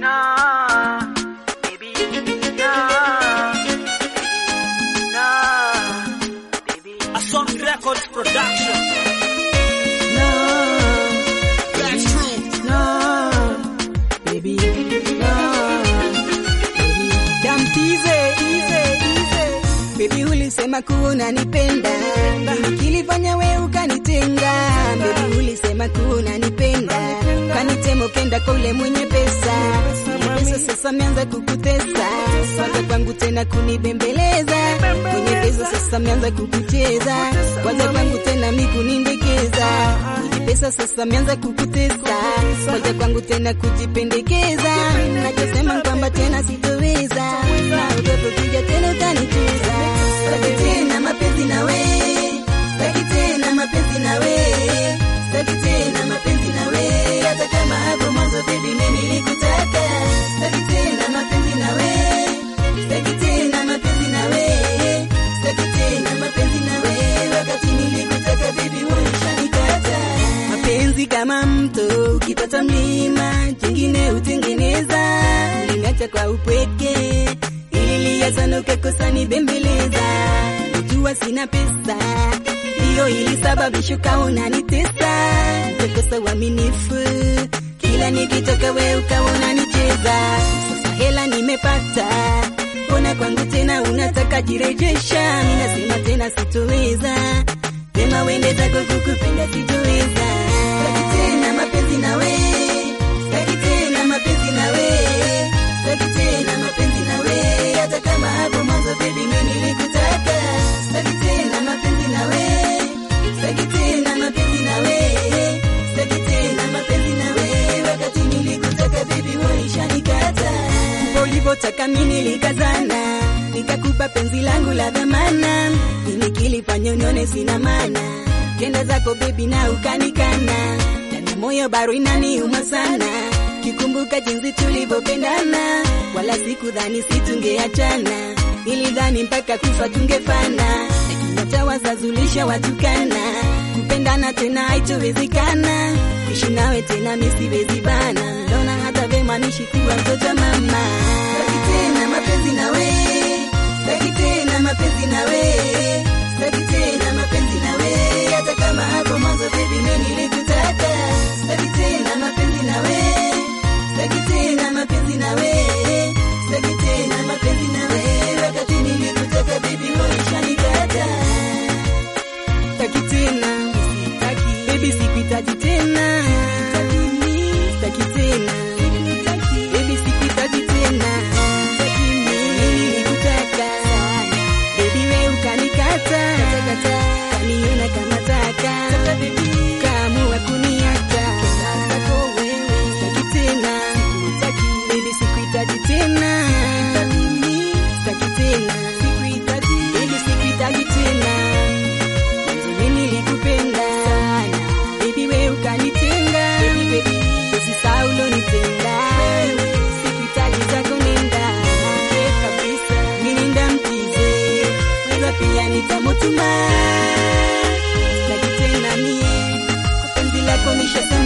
nah, baby, nah, nah, baby. A Sony Records production. No, That's true. no, baby, no, baby. Damtize, ize, ize. Baby ulisema kuwa unanipenda, Nini kilifanya we ukanitenga? Baby ulisema kuwa unanipenda, ukanitema ukenda kwa ule mwenye pesa. Mwenye pesa sasa ameanza kukutesa, kwanza kwangu tena kunibembeleza. Mwenye pesa sasa ameanza kukucheza, kwanza kwangu tena mikunindekeza. Mwenye pesa sasa ameanza kukutesa, kwanza kwangu tena kujipendekeza. Nachosema kwamba tena sitoweza, naogopa kuja tena utanicheza. Sitaki tena mapenzi na we, sitaki tena mapenzi na we, sitaki tena mapenzi na we, hata kama hapo mwanzo baby mimi nilikutaka. Sitaki tena mapenzi na we, sitaki tena mapenzi na we, sitaki tena mapenzi na we, wakati nilikutaka baby ulishanikata. Mapenzi kama mto ukipata mlima, jingine utengeneza, ulingacha kwa upweke ililia sana ukakosa nibembeleza, najua sina pesa, hiyo ilisababisha ukawa unanitesa, ukakosa uaminifu, kila nikitoka we ukawa unanicheza. Sasa hela nimepata, mbona kwangu tena unataka jirejesha? Mimi nasema tena sitoweza, sema wende zako kukupenda sitoweza. Sitaki tena mapenzi na we, sitaki tena mapenzi na we, sitaki tena mapenzi na we, hata kama hapo mwanzo baby mimi nilikutaka. Sitaki tena mapenzi na we, sitaki tena mapenzi na we, sitaki tena mapenzi na we, wakati nilikutaka baby ulishanikata. Ndipo ulivyotaka mimi nilikazana, nikakupa penzi langu la dhamana, nini kilifanya unione sina maana, kenda zako baby na ukanikana, ndani ya moyo bado inaniuma sana, kikumbuka jinsi tulivyopendana, wala sikudhani situngeachana, nilidhani mpaka kufa tungefana, lakini hata wazazulisha watukana, kupendana tena haitowezekana, ishi nawe tena misiwezi bana, naona hata vema nishi kuwa mtoto wa mama. Sitaki tena mapenzi na we, sitaki tena mapenzi na we, sitaki tena mapenzi na we, hata kama hapo mwanzo baby mimi nilikutaka. Sitaki tena mapenzi na we, sitaki tena mapenzi na we, sitaki tena mapenzi na we, wakati nilikutaka baby ulishanikata. Sitaki tena, sitaki baby, sikuhitaji tena, sitaki tena, baby, sikuhitaji tena, mimi nilikutaka, baby wewe ukanikata, kaniona kama taka, kaamua kuniacha, sitaki tena, baby, sikuhitaji tena, sitaki tena, baby, sikuhitaji tena mimi nilikupenda sana baby, we ukanitenga baby, baby, usisahau ulonitenda sikuhitaji zako nenda Eh, kabisa mimi nenda mkize weza pia nitamutuma sitaki tena mie kwa penzi lako nisha